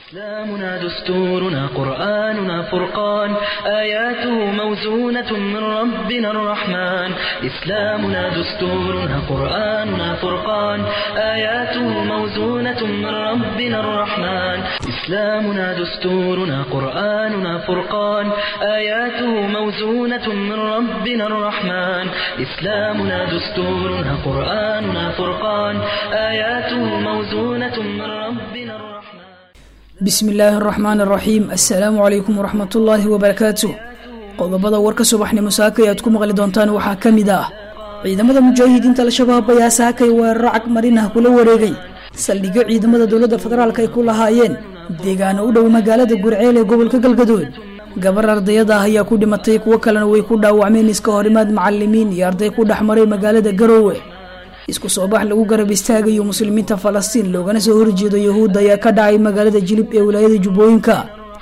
إسلامنا دستورنا قرآننا فرقان آياته موزونة من ربنا الرحمن إسلامنا دستورنا قرآننا فرقان آياته موزونة من ربنا الرحمن إسلامنا دستورنا قرآننا فرقان آياته موزونة من ربنا الرحمن إسلامنا دستورنا قرآننا فرقان آياته موزونة من ربنا الرحمن bismi illaahi araxmaan araxiim assalaamu calaykum waraxmatullaahi wabarakaatu qodobada warka subaxnimo saakay aad ku maqli doontaan waxaa ka mid ah ciidamada mujaahidiinta al-shabaab ayaa saakay weeraro cag marinah kula wareegay saldhigyo ciidamada dowladda federaalk ay ku lahaayeen deegaano u dhow magaalada gurceel ee gobolka galgadood gabar ardayada ah ayaa ku dhimatay kuwo kalena way ku dhaawacmeen iska horimaad macalimiin iyo arday ku dhex maray magaalada garoowe isku soo bax lagu garab istaagayo muslimiinta falastiin loogana soo horjeedo yahuudda ayaa ka dhacay magaalada jilib ee wilaayada jubbooyinka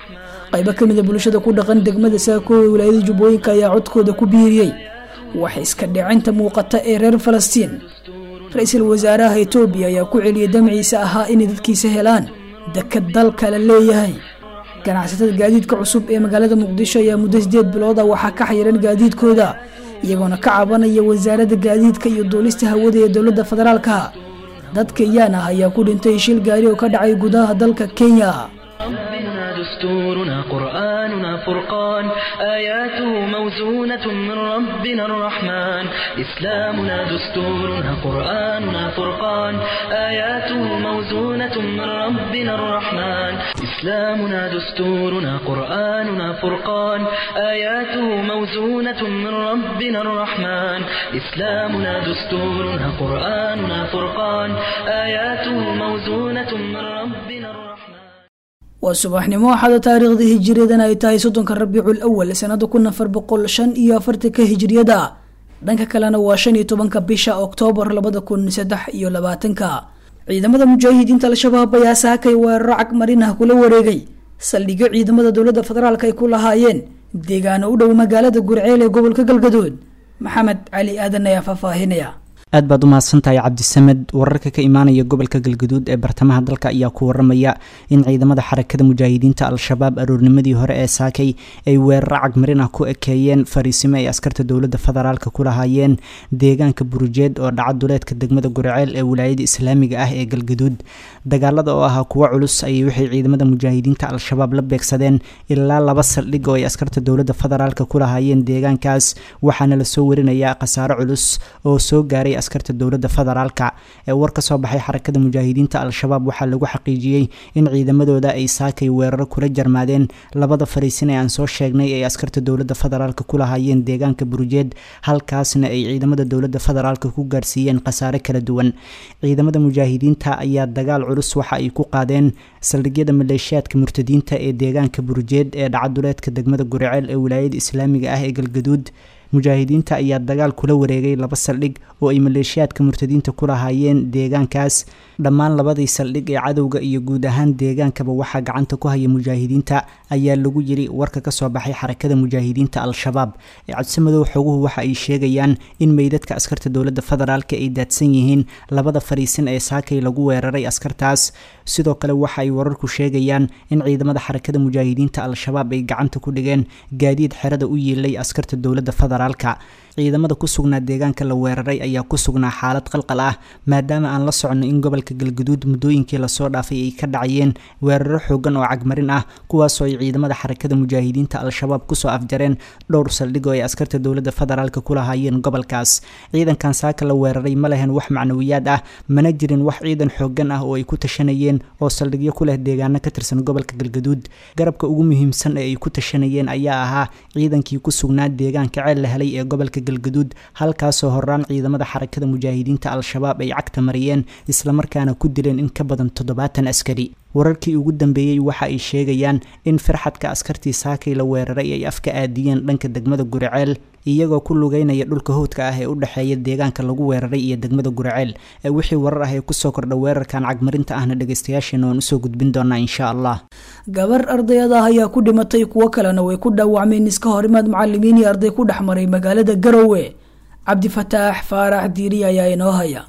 qaybo ka mida bulshada ku dhaqan degmada saako ee wilaayada jubbooyinka ayaa codkooda ku biiriyey wax iska dhicinta muuqata ee reer falastiin ra-iisul wasaaraha etoobiya ayaa ku celiyay damciisa ahaa inay dadkiisa helaan dekad dalka la leeyahay ganacsatada gaadiidka cusub ee magaalada muqdisho ayaa muddo sideed bilooda waxaa ka xayiran gaadiidkooda iyagoona ka cabanaya wasaaradda gaadiidka iyo duulista hawada ee dowladda federaalka dad kenyaan ah ayaa ku dhintay shil gaari oo ka dhacay gudaha dalka kenya ربنا دستورنا قرآننا فرقان آياته موزونة من ربنا الرحمن إسلامنا دستورنا قرآننا فرقان آياته موزونة من ربنا الرحمن إسلامنا دستورنا قرآننا فرقان آياته موزونة من ربنا الرحمن إسلامنا دستورنا قرآننا فرقان آياته موزونة من ربنا الرحمن waa subaxnimo axada taariikhda hijiriyadan ay tahay soddonka rabiicul awal sanada kun afar boqol shan iyo afartanka hijiriyada dhanka kalena waa shan iyo tobanka bisha oktoobar labada kun saddex iyo labaatanka ciidamada mujaahidiinta al-shabaab ayaa saakay weeraro cag marinah kula wareegay saldhigyo ciidamada dowladda federaalk ay ku lahaayeen deegaano u dhow magaalada gurceel ee gobolka galgadood maxamed cali aadan ayaa faahfaahinaya aad baad u mahadsantahay cabdisamed wararka ka imaanaya gobolka galgaduud ee bartamaha dalka ayaa ku waramaya in ciidamada xarakada mujaahidiinta al-shabaab aroornimadii hore ee saakay ay weeraro cagmarin ah ku ekeeyeen fariisimo ay askarta dowladda federaalka ku lahaayeen deegaanka burujeed oo dhaca duleedka degmada gurceel ee wilaayada islaamiga ah ee galgaduud dagaalada oo ahaa kuwo culus ayay waxay ciidamada mujaahidiinta al-shabaab la beegsadeen ilaa laba saldhig oo ay askarta dowladda federaalka ku lahaayeen deegaankaas waxaana lasoo warinayaa khasaaro culus oo soo gaaray askarta dowladda federaalka ee war ka soo baxay xarakada mujaahidiinta al-shabaab waxaa lagu xaqiijiyey in ciidamadooda ay saakay weeraro kula jarmaadeen labada fariisin ee aan soo sheegnay ay askarta dowladda federaalka ku lahaayeen deegaanka burujeed halkaasna ay ciidamada dowladda federaalka ku gaarsiiyeen khasaare kala duwan ciidamada mujaahidiinta ayaa dagaal culus waxa ay ku qaadeen saldhigyada maleeshiyaadka murtadiinta ee deegaanka burujeed ee dhacaduleedka degmada guriceel ee wilaayada islaamiga ah ee galgaduud mujaahidiinta ayaa dagaal kula wareegay laba saldhig oo ay maleeshiyaadka murtadiinta ku lahaayeen deegaankaas dhammaan labadii saldhig ee cadowga iyo guud ahaan deegaankaba waxaa gacanta ku haya mujaahidiinta ayaa lagu yiri warka kasoo baxay xarakada mujaahidiinta al-shabaab ee cabsimadow xoguhu waxa ay sheegayaan in meydadka askarta dowladda federaalk ay daadsan yihiin labada fariisin ee saakay lagu weeraray askartaas sidoo kale waxa ay wararku sheegayaan in ciidamada xarakada mujaahidiinta al-shabaab ay gacanta ku dhigeen gaadiid xerada u yiilay askarta dowladda federaalka ciidamada ku sugnaa deegaanka la weeraray ayaa ku sugnaa xaalad qalqal ah maadaama aan la socono in gobolka galgaduud muddooyinkii lasoo dhaafay ay ka dhacayeen weeraro xoogan oo cagmarin ah kuwaasoo ay ciidamada xarakada mujaahidiinta al-shabaab kusoo afjareen dhowr saldhig oo ay askarta dowladda federaalka ku lahaayeen gobolkaas ciidankan saaka la weeraray ma lehen wax macnawiyaad ah mana jirin wax ciidan xoogan ah oo ay ku tashanayeen oo saldhigyo ku leh deegaano ka tirsan gobolka galgaduud garabka ugu muhiimsan ee ay ku tashanayeen ayaa ahaa ciidankii ku sugnaa deegaanka ceel la helay ee gobolka galgaduud halkaasoo horaan ciidamada xarakada mujaahidiinta al-shabaab ay cagta mariyeen islamarkaana ku dileen in ka badan toddobaatan askari wararkii ugu dambeeyey waxa ay sheegayaan in firxadka askartii saakay la weeraray ay afka aadiyeen dhanka degmada guriceel iyagoo ku lugeynaya dhulka howdka ah ee u dhexeeya deegaanka lagu weeraray iyo degmada guriceel ee wixii warar ah ee kusoo kordha weerarkan cagmarinta ahna dhegaystayaasheena waan usoo gudbin doonaa insha allah gabar ardayada ah ayaa ku dhimatay kuwo kalena way ku dhaawacmeen iska horimaad macalimiin iyo arday ku dhex maray magaalada garowe cabdifataax faarax diiri ayaa inoo haya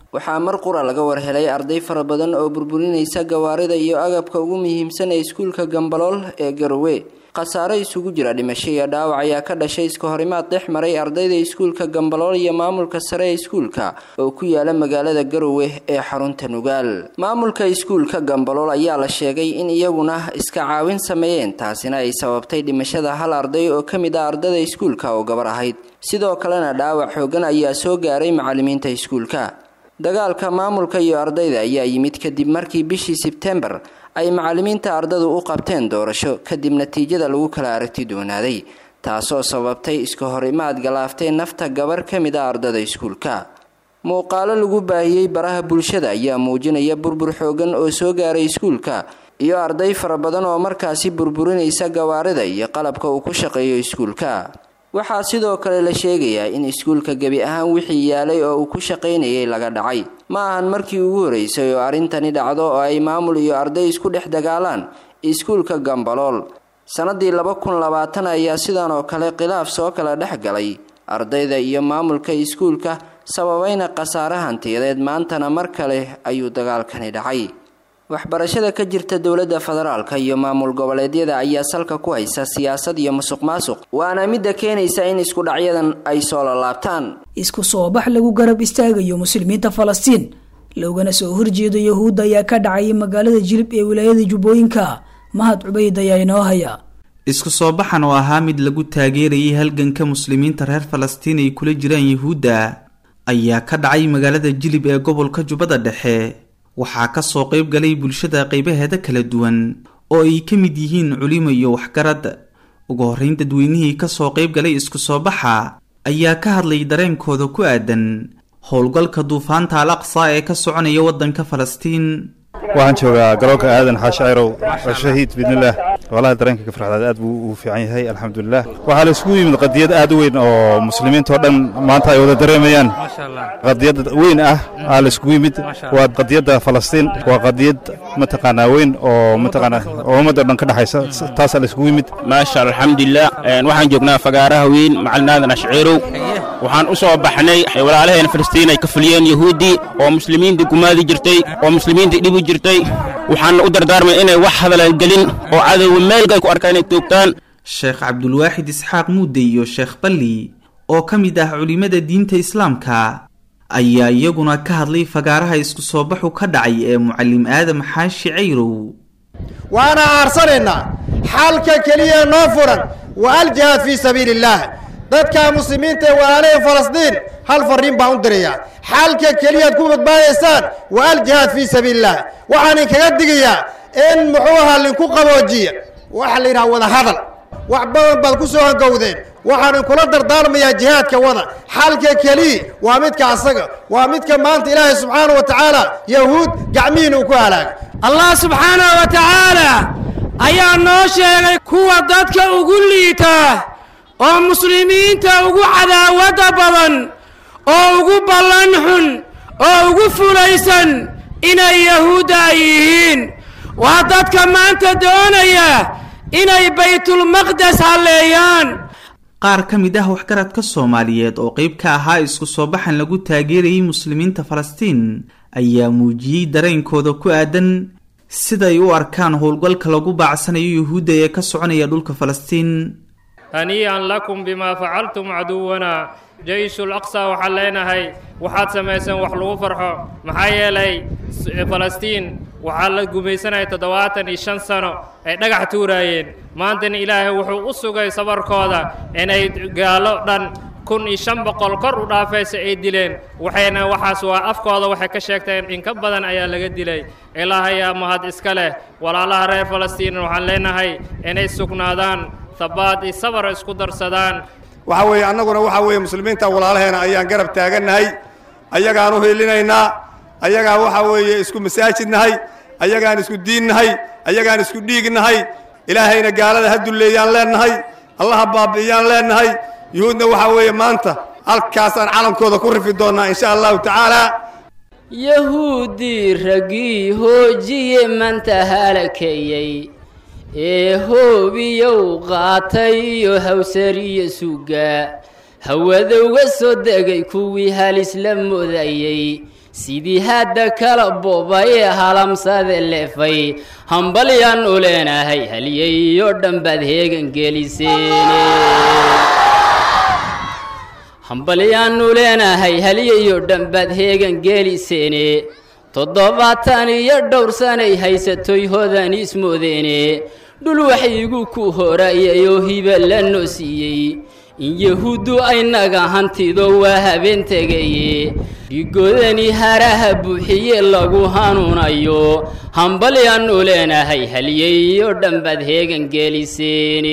waxaa mar qura laga warhelay arday fara badan oo burburinaysa gawaarida iyo agabka ugu muhiimsan ee iskuulka gambalool ee garowe khasaare isugu jira dhimasho iyo dhaawac ayaa ka dhashay iska horimaad dhex maray ardayda iskuulka gambalool iyo maamulka sare ee iskuulka oo ku yaala magaalada garowe ee xarunta nugaal maamulka iskuulka gambalool ayaa la sheegay in iyaguna iska caawin sameeyeen taasina ay sababtay dhimashada hal arday oo ka mid ah ardada iskuulka oo gabar ahayd sidoo kalena dhaawac xoogan ayaa soo gaaray macalimiinta iskuulka dagaalka maamulka iyo ardayda ayaa yimid kadib markii bishii sebtembar ay macalimiinta ardadu u qabteen doorasho kadib natiijada lagu kala aragti doonaaday taasoo sababtay iska hor imaad galaaftay nafta gabar ka mid a ardada iskuulka muuqaalo lagu baahiyey baraha bulshada ayaa muujinaya burbur xoogan oo soo gaaray iskuulka iyo arday fara badan oo markaasi burburinaysa gawaarida iyo qalabka uu ku shaqeeyo iskuulka waxaa sidoo kale la sheegayaa in iskuulka gebi ahaan wixii yaalay oo uu ku shaqaynayay laga dhacay ma ahan markii ugu horeysay oo arrintani dhacdo oo ay maamul iyo arday isku dhex dagaalaan iskuulka gambalool sannadii laba kun labaatan ayaa sidan oo kale khilaaf soo kala dhex galay ardayda iyo maamulka iskuulka sababayna khasaare hantiyadeed maantana mar kale ayuu dagaalkani dhacay waxbarashada ka jirta dowladda federaalka iyo maamul goboleedyada ayaa salka ku haysa siyaasad iyo musuq maasuq waana midda keenaysa in isku dhacyadan ay soo lalaabtaan isku soo bax lagu garab istaagayo muslimiinta falastiin loogana soo horjeedo yahuudda ayaa ka dhacay magaalada jilib ee wilaayada jubbooyinka mahad cubayd ayaa inoo haya isku soo baxan oo ahaa mid lagu taageerayay halganka muslimiinta reer falastiin ay kula jiraan yuhuudda ayaa ka dhacay magaalada jilib ee gobolka jubbada dhexe waxaa ka soo qayb galay bulshada qaybaheeda kala duwan oo ay ka mid yihiin culimo iyo waxgarad ugu horreyn dadweynihii ka soo qayb galay isku soo baxa ayaa ka hadlay dareenkooda ku aadan howlgalka duufaanta al aqsa ee ka soconaya waddanka falastiin waxaan joogaa garoonka aadan xaashi cayrow shahiid biidnillaah walahi dareenka ka farxdaad aad buu u fiican yahay alxamdulilah waxaa la isugu yimid qadiyad aad u weyn oo muslimiinta oo dhan maanta ay wada dareemayaan qadiyad weyn ah aa la isugu yimid waa qadiyadda falastiin waa qadiyad mataqaanaa weyn oo mataqaanaa oo ummadda dhan ka dhexaysa taasaa la isugu yimid maasha alxamdulilah waxaan joognaa fagaaraha weyn macalin aadan ashciirow waxaan u soo baxnay walaalaheen falastiin ay ka fuliyeen yahuuddii oo muslimiinta gumaadi jirtay oo muslimiinta dhibi jirtay waxaana u dardaarmay inay wax hadala gelin oo cadowga meelkay ku arkaan inay toogtaan sheekh cabdulwaaxid isxaaq muudde iyo sheekh balli oo ka mid ah culimmada diinta islaamka ayaa iyaguna ka hadlay fagaaraha isku soo baxu ka dhacay ee mucallim aadam xaashi cayrow waana aarsanaynaa xalka keliya noo furan wa aljihaad fii sabiili illaah dadka muslimiinta ee walaalaheen falastiin hal farriin baan u dirayaa xalka keliyaad ku badbaadaysaan wa aljihaad fii sabiili illah waxaan inkaga digayaa in muxuu ahaa linku qaboojiya waxa la yidhaha wada hadal wax badan baad ku soo hangowdeen waxaan inkula dardaarmayaa jihaadka wada xalka keliya waa midka asaga waa midka maanta ilaahay subxaana wa tacaala yahuud gacmihiina uu ku halaaga allah subxaanahu wa tacaala ayaa noo sheegay kuwa dadka ugu liita oo muslimiinta ugu cadaawadda badan oo ugu ballan xun oo ugu fulaysan inay yahuudda ay yihiin waa dadka maanta doonaya inay baytulmaqdes halleeyaan qaar ka mid ah waxgaradka soomaaliyeed oo qayb ka ahaa isku soo baxan lagu taageerayay muslimiinta falastiin ayaa muujiyey dareenkooda ku aadan siday u arkaan howlgalka lagu baacsanayo yuhuudda ee ka soconaya dhulka falastiin hanii'an lakum bimaa facaltum caduwana jayshul aqsa waxaan leenahay waxaad samayseen wax lagu farxo maxaa yeelay falastiin waxaa la gumaysanaya toddobaatan iyo shan sano ay dhagax tuuraayeen maantana ilaahay wuxuu u sugay sabarkooda inay gaalo dhan kun iyo shan boqol kor u dhaafaysa ay dileen waxayna waxaas waa afkooda waxay ka sheegteen in ka badan ayaa laga dilay ilaahayaa mahad iska leh walaalaha reer falastiin waxaan leenahay inay sugnaadaan habaad iyo sabar isku darsadaan waxa weeye annaguna waxa weeye muslimiinta walaalaheena ayaan garab taagannahay ayagaan u hiilinaynaa ayagaan waxa weeye isku masaajidnahay ayagaan isku diinnahay ayagaan isku dhiignahay ilaahayna gaalada ha dulleeyaan leennahay allaha baabi'iyaan leennahay yuhuudna waxa weeye maanta halkaasaan calankooda ku rifi doonnaa insha allahu tacaala yahuuddii raggii hoojiye manta halakeeyey ee hoobiyow qaatay iyo hawsariyo sugaa hawadowga soo degay kuwii halis la moodayey sidii hadda kala bobay halamsade leefay hambalyaan u leenahay halyeyo dhanbaad heegan geliseene hambalyaannu leenahay halyayo dhanbaad heegan geeliseene toddobaatan iyo dhowr sanay haysatoy hodan ismoodeene dhul waxyigu ku horayayoo hiba la noo siiyey in yahuuddu aynaga hantido waa habeen tegaye dhigoodani haraha buuxiye lagu hanuunayo hambalyaannu leenahay halyeyo dhanbaad heegan geeliseene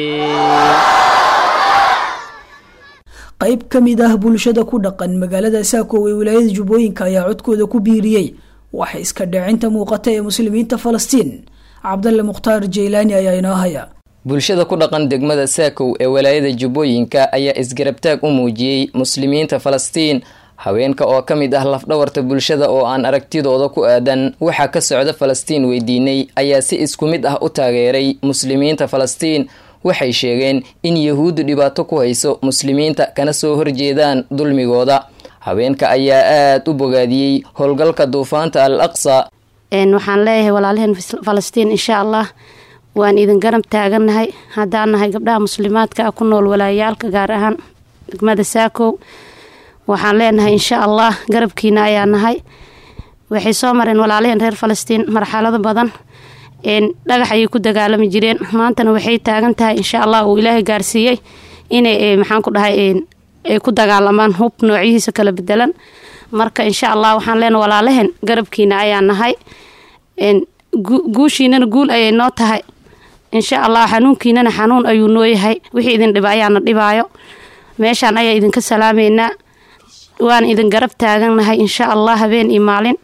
qayb ka mid ah bulshada ku dhaqan magaalada saako ee wilaayada jubbooyinka ayaa codkooda ku biiriyey waxa iska dhacinta muuqata ee muslimiinta falastiin cabdalle mukhtaar jeylaani ayaa inoo haya bulshada ku dhaqan degmada saakow ee walaayada jubbooyinka ayaa isgarabtaag u muujiyey muslimiinta falastiin haweenka oo ka mid ah lafdhawarta bulshada oo aan aragtidooda ku aadan waxaa ka socda falastiin weydiinay ayaa si isku mid ah u taageeray muslimiinta falastiin waxay sheegeen in yahuuddu dhibaato ku hayso muslimiinta kana soo horjeedaan dulmigooda haweenka ayaa aada u bogaadiyey howlgalka duufaanta al aqsa waxaan leeyahay walaalaheen falastiin insha allah waan idin garab taagannahay haddaan nahay gabdhaha muslimaadka ah ku nool walaayaalka gaar ahaan degmada saakow waxaan leenahay insha allah garabkiina ayaa nahay waxay soo mareen walaalaheen reer falastiin marxalado badan dhagax ayay ku dagaalami jireen maantana waxay taagan tahay insha allah uu ilaahay gaarsiiyey inay maxaan ku dhahay ay ku dagaalamaan hub noocyihiisa kala bedelan marka insha allah waxaan leenahay walaalaheen garabkiina ayaa nahay guushiinana guul ayay noo tahay insha allah xanuunkiinana xanuun ayuu noo yahay wixii idin dhiba ayaana dhibaayo meeshaan ayaa idinka salaameynaa waan idin garab taagannahay insha allah habeen iyo maalin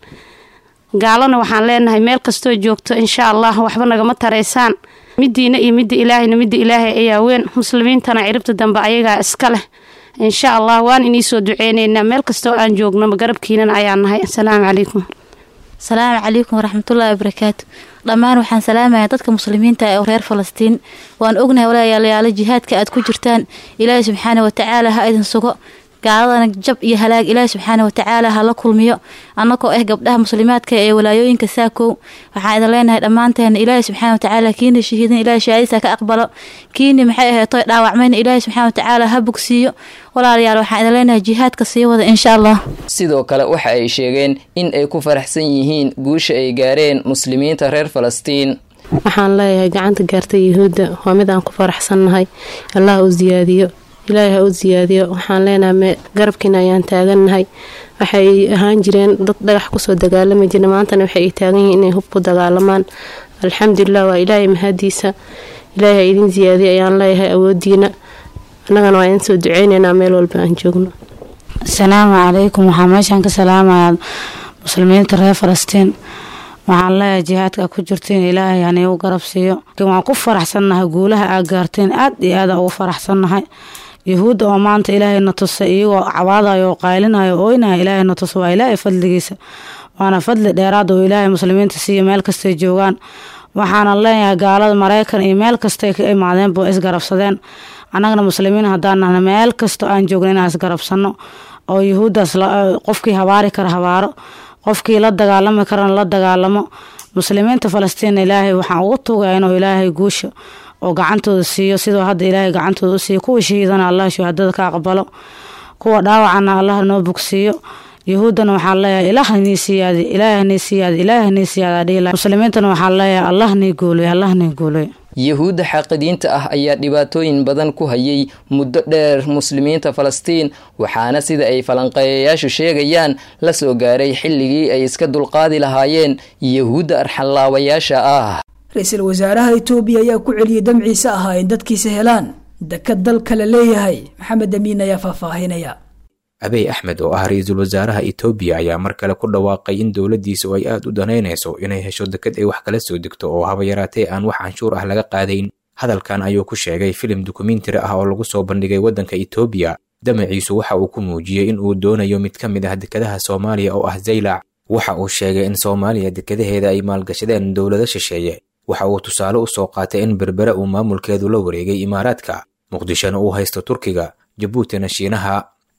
gaalana waxaan leenahay meel kastoo joogto insha allah waxba nagama taraysaan midiina iyo midda ilaahayna midda ilaahay ayaa weyn muslimiintana ciribta dambe ayagaa iska leh insha allah waan iniisoo duceyneynaa meel kastoo aan joogno garabkiinana ayaa nahay asalaamu calaykum asalaamu calaykum waraxmatullaahi wabarakaatu dhammaan waxaan salaamayaa dadka muslimiinta ee reer falastiin waan ognahay walaalayaalayaalo jihaadka aad ku jirtaan ilaahay subxaana watacaala ha idin sugo gaaladana jab iyo halaag ilaahi subxaana watacaala hala kulmiyo annagoo ah gabdhaha muslimaadka ee walaayooyinka saakow waxaan idin leenahay dhammaanteena ilaahi subxaana watacaala kiina shahiidin ilahi shahaadisa ka aqbalo kiini maxay aheetoy dhaawacmayna ilaahi subxaana watacaala ha bogsiiyo walaalayaal waxaan idin leenahay jihaadka sii wada insha allah sidoo kale waxa ay sheegeen in ay ku faraxsan yihiin guusha ay gaareen muslimiinta reer falastiin waxaan leeyahay gacanta gaartay yuhuudda waa mid aan ku faraxsannahay allah u siyaadiyo ilaahay ha u siyaadiyo waxaan leenahay garabkiina ayaan taagannahay waxay ahaan jireen dad dhagax kusoo dagaalami jira maantana waxay ay taagan yihiin inay hub ku dagaalamaan alxamdulilah waa ilaahay mahadiisa ilaahay ha idin siyaadiyo ayaan leeyahay awoodiina annagana waa idin soo duceyneynaa meel walba aan joogno asalaamu calaykum waxaa meeshaan ka salaamayaa muslimiinta reer falastiin waxaan leeyahay jihaadka ku jirtiin ilaahay hanii u garab siiyo waan ku faraxsannahay guulaha aa gaarteen aad iyo aada ugu faraxsannahay yuhuudda oo maanta ilaahayna tusa iyagoo cabaadayo oo qaylinayo ooynaya ilaahayna tusa waa ilaahay fadligiisa waana fadli dheeraad oo ilaahay muslimiinta siiya meel kastay joogaan waxaana leeyahay gaalada maraykan iyo meel kastay ka imaadeenba isgarabsadeen annagana muslimiin haddaan nahna meel kasto aan joogno inaan isgarabsanno oo yuhuuddaas qofkii habaari kara habaaro qofkii la dagaalami karana la dagaalamo muslimiinta falastiin ilaahay waxaan ugu tuugaya inuu ilaahay guusha oo gacantooda siiyo sidoo hadda ilaahay gacantooda u siiyo kuwa shahiidana allah shuhadada ka aqbalo kuwa dhaawacana allah noo bogsiiyo yuhuuddana waxaan leeyahay ilaah nii siyaadi ilaah nii siyaadi ilaah nii siyaada dhiila muslimiintana waxaan leeyahay allah nii guulay allah nii guulay yuhuudda xaaqidiinta ah ayaa dhibaatooyin badan ku hayay muddo dheer muslimiinta falastiin waxaana sida ay falanqeeyayaashu sheegayaan la soo gaaray xilligii ay iska dulqaadi lahaayeen yuhuudda arxanlaawayaasha ah ra-iisul wasaaraha itoobiya ayaa ku celiyey damciise ahaa in dadkiisa helaan dekad dalka la leeyahay maxamed amiin ayaa faahfaahinaya abey axmed oo ah ra-iisul wasaaraha itoobiya ayaa mar kale ku dhawaaqay in dowladdiisu ay aad u danaynayso inay hesho dekad ay wax kala soo degto oo haba yaraatee aan wax canshuur ah laga qaadayn hadalkan ayuu ku sheegay filim dokumentari ah oo lagu soo bandhigay waddanka itoobiya damaciisu waxa uu ku muujiyey in uu doonayo mid ka mid ah dekadaha soomaaliya oo ah zaylac waxa uu sheegay in soomaaliya dekadaheeda ay maalgashadeen dowlado shisheeye waxa uu tusaale u soo qaatay in berbere uu maamulkeedu la wareegay imaaraadka muqdishona uu haysto turkiga jabuutina shiinaha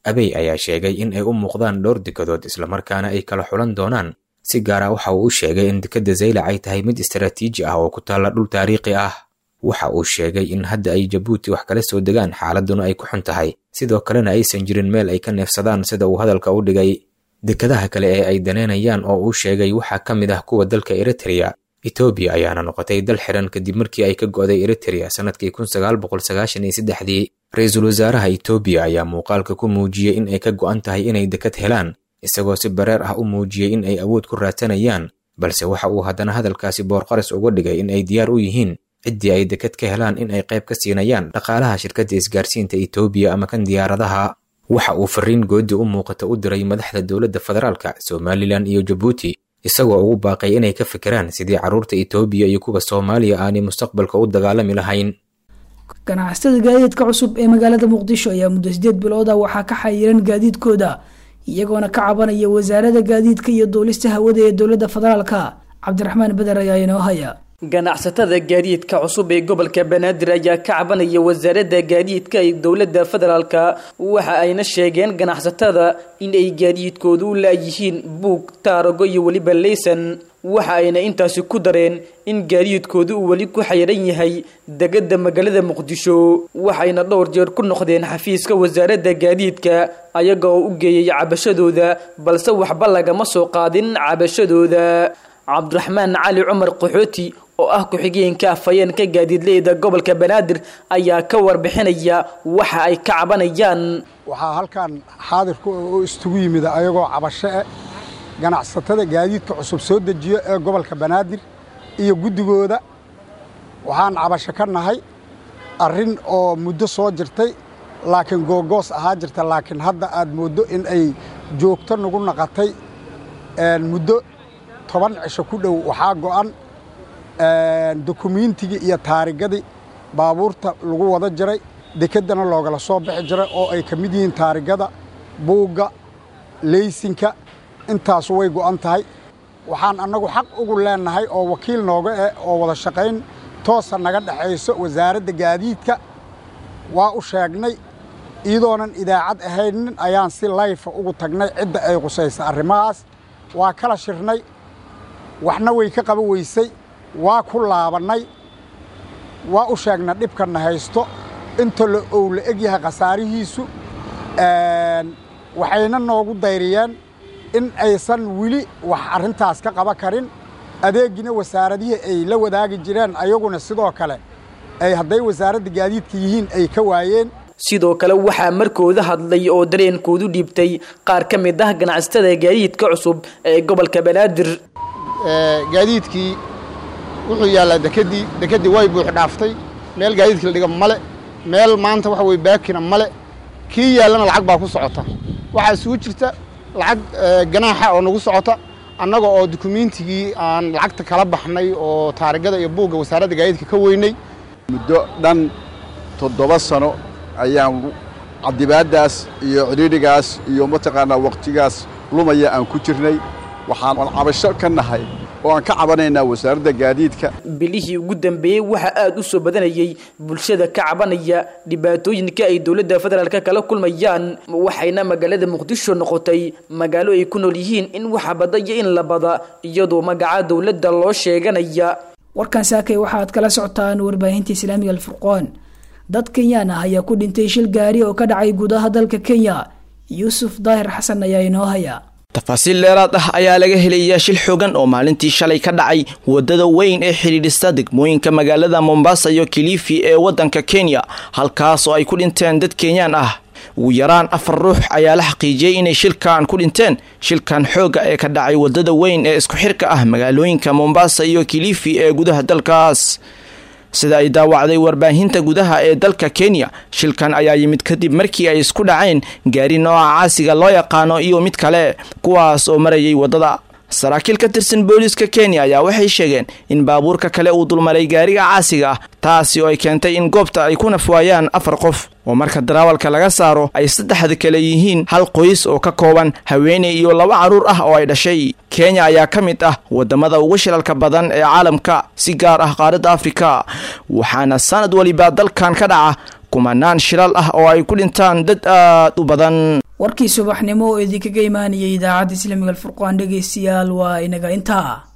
abey ayaa sheegay in ay u muuqdaan dhowr dekadood islamarkaana ay kala xulan doonaan si gaar ah waxa uu u sheegay in dekadda zaylac ay tahay mid istaraatiiji ah oo ku taalla dhul taariikhi ah waxa uu sheegay in hadda ay jabuuti wax kala soo degaan xaaladuna ay ku xun tahay sidoo kalena aysan jirin meel ay ka neefsadaan sida uu hadalka u dhigay dekadaha kale ee ay daneynayaan oo uu sheegay waxaa ka mid ah kuwa dalka eritrea etoobiya ayaana noqotay dal xiran kadib markii ay ka go'day eritrea sannadkii kun sagaal boqol sagaashan iyo saddexdii ra-iisul wasaaraha etoobiya ayaa muuqaalka ku muujiyey in ay ka go'an tahay inay dekad helaan isagoo si bareer ah u muujiyey in ay awood ku raadsanayaan balse waxa uu haddana hadalkaasi boorqaris uga dhigay in ay diyaar u yihiin ciddii ay dekad ka helaan in ay qayb ka siinayaan dhaqaalaha shirkadda isgaarsiinta etoobiya ama kan diyaaradaha waxa uu fariin goodi u muuqata u diray madaxda dowladda federaalka somalilan iyo jabuuti isagoo ugu baaqay inay ka fikiraan sidii carruurta etoobiya iyo kuwa soomaaliya aanay mustaqbalka u dagaalami lahayn ganacsatada gaadiidka cusub ee magaalada muqdisho ayaa muddo sideed bilooda waxaa ka xayiran gaadiidkooda iyagoona ka cabanaya wasaarada gaadiidka iyo duulista hawada ee dowladda federaalka cabdiraxmaan beder ayaa inoo haya ganacsatada gaadiidka cusub ee gobolka banaadir ayaa ka cabanaya wasaaradda gaadiidka ee dowladda federaalka waxa ayna sheegeen ganacsatada in ay gaadiidkoodu u laayihiin buug taarago iyo weliba leysan waxa ayna intaasi ku dareen in gaadiidkoodu uu weli ku xayiran yahay degada magaalada muqdisho waxayna dhowr jeer ku noqdeen xafiiska wasaaradda gaadiidka ayaga oo u geeyay cabashadooda balse waxba lagama soo qaadin cabashadooda cabdiraxmaan cali cumar qaxooti oo ah ku-xigeenka afhayeenka gaadiidleyda gobolka banaadir ayaa ka warbixinaya waxa ay ka cabanayaan waxaa halkan xaadirku oo istugu yimid ayagoo cabasho eh ganacsatada gaadiidka cusub soo dejiyo ee gobolka banaadir iyo guddigooda waxaan cabasho ka nahay arrin oo muddo soo jirtay laakiin googoos ahaa jirta laakiin hadda aad mooddo in ay joogto nagu naqatay muddo toban cisho ku dhow waxaa go'an dukumiintigii iyo taarigadii baabuurta lagu wada jiray dekeddana loogala soo bixi jiray oo ay ka mid yihiin taarigada buugga leysinka intaasu way go'an tahay waxaan annagu xaq ugu leennahay oo wakiil nooga eh oo wada shaqayn toosa naga dhexayso wasaaradda gaadiidka waa u sheegnay iyadoonan idaacad ahaynin ayaan si layfa ugu tagnay cidda ay qusaysa arrimahaas waa kala shirnay waxna way ka qaba weysay waa ku laabannay waa u sheegna dhibkanna haysto inta la ow la eg yahay khasaarihiisu waxayna noogu dayriyeen in aysan weli wax arrintaas ka qaba karin adeegina wasaaradihii ay la wadaagi jireen ayaguna sidoo kale ay hadday wasaaradda gaadiidka yihiin ay ka waayeen sidoo kale waxaa markooda hadlay oo dareenkoodu dhiibtay qaar ka mid ah ganacsatada gaadiidka cusub ee gobolka banaadir gaadiidkii wuxuu yaallaa dekeddii dekeddii way buux dhaaftay meel gaadiidkii la dhiga male meel maanta waxa weye baakina male kii yaallana lacag baa ku socota waxaa isugu jirta lacag ganaaxa oo nagu socota annaga oo dukumiintigii aan lacagta kala baxnay oo taarigada iyo buugga wasaaradda gaadiidka ka weynay muddo dhan toddoba sano ayaan cadibaaddaas iyo cidhiidhigaas iyo mataqaanaa wakhtigaas lumaya aan ku jirnay waxaan cabasho ka nahay oo aan ka cabanaynaa wasaaradda gaadiidka bilihii ugu dambeeyey waxaa aad u soo badanayay bulshada ka cabanaya dhibaatooyinka ay dowladda federaalka kala kulmayaan waxayna magaalada muqdisho noqotay magaalo ay ku nool yihiin in waxa bada iyo in la bada iyadoo magaca dowladda loo sheeganaya warkan saakay waxaad kala socotaan warbaahinta islaamiga alfurqoon dad kenyaan ah ayaa ku dhintay shil gaari oo ka dhacay gudaha dalka kenya yuusuf daahir xasan ayaa inoo haya tafaasiil dheeraad ah ayaa laga helayaa shil xoogan oo maalintii shalay ka dhacay wadada weyn ee xidhiidhista degmooyinka magaalada mombasa iyo kilifi ee waddanka kenya halkaas oo ay ku dhinteen dad kenyaan ah ugu yaraan afar ruux ayaa la xaqiijiyey inay shilkan ku dhinteen shilkan xoogga ee ka dhacay wadada weyn ee isku xirka ah magaalooyinka mombasa iyo kilifi ee gudaha dalkaas sida ay daawacday warbaahinta gudaha ee dalka kenya shilkan ayaa yimid kadib markii ay isku dhaceen gaari nooca caasiga loo yaqaano iyo mid kale kuwaas oo marayay waddada saraakiil ka tirsan booliiska kenya ayaa waxay sheegeen in baabuurka kale uu dulmaray gaariga caasiga ah taasi oo ay keentay in goobta ay ku nafwaayaan afar qof oo marka darawalka laga saaro ay saddexda kale yihiin hal qoys oo ka kooban haweeney iyo laba carruur ah oo ay dhashay kenya ayaa ka mid ah wadamada ugu shilalka badan ee caalamka si gaar ah qaaradda afrika waxaana sanad waliba dalkan ka dhaca kumanaan shilal ah oo ay ku dhintaan dad aad u badan warkii subaxnimo oo idinkaga imaanayay idaacadda islaamiga alfurqaan dhegeystayaal waa inaga intaa